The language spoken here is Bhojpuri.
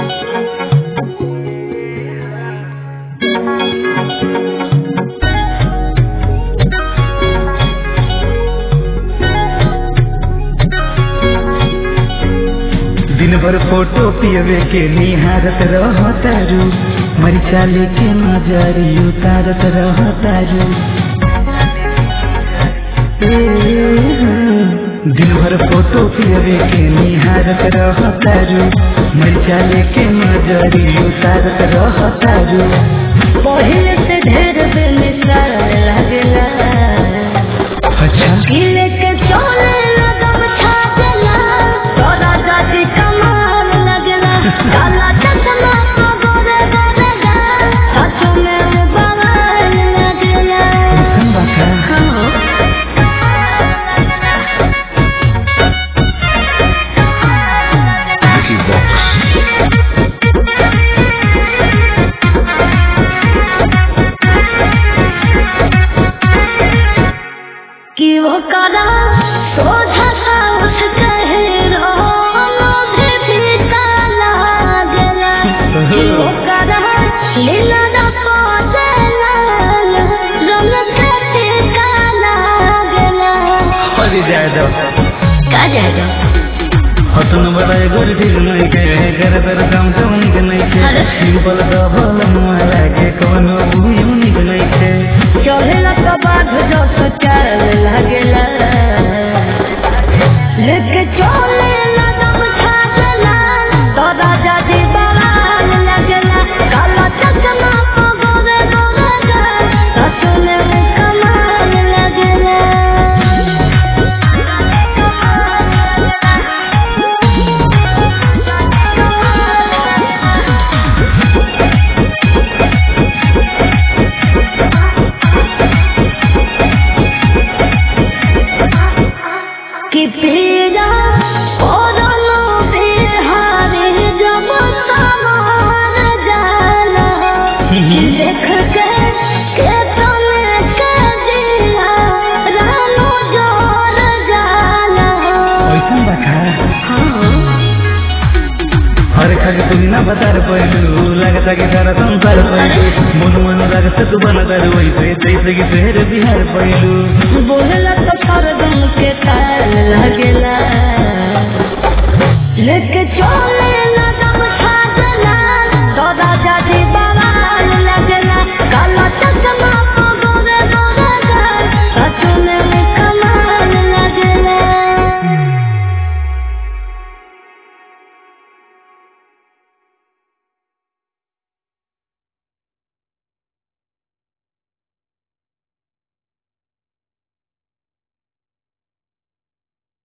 दिन भर फोटो पियवे के निहारत रहतारू मरिचा लेके नजरी उतारत रहतारू दिन भर फोटो पियवे के निहारत रहतारू मरिचा लेके नजरी उतारत रहतारू पहिले से ढेर बेमिसाल लागेला अच्छा किले के चोले लगम छागेला तोरा जाति कमाल लगेला काला चश्मा तो गोरे गोरे गा सच में बवाल लगेला कैसन बा का? Vicky Vox. कि वो करा सोझा सा उठ कहे रोनो भी फीका लागेला कि वो करा लीला ना पहुंचेला रंग के टीका लागेला अरे जायदा का जाएगा हतन बड़ाई गोर ठीक नहीं के कर तर काम तो निक नहीं के अरे। सिंपल डबल मुआ लागे कोनो बुझू निक नहीं के चढ़ेला तो बाघ जो सुचार लागेला लेके चले लगम छागेला तो राजा जी बवाल लगेला काला चश्मा को गोरे गोरे गा सच में कमाल लगेला कि पीरा ओरनो बिहारी जब समान जाला देख के के तने के दिया रानो जोर जाला कैसन बखा हाँ हर खग तुम ना बतार पहलू लगता कि सारा संसार पहलू मन मन लगत तू बनतर वैसे जैसे कि शहर बिहार पहलू बोलला तो सरगम के ताल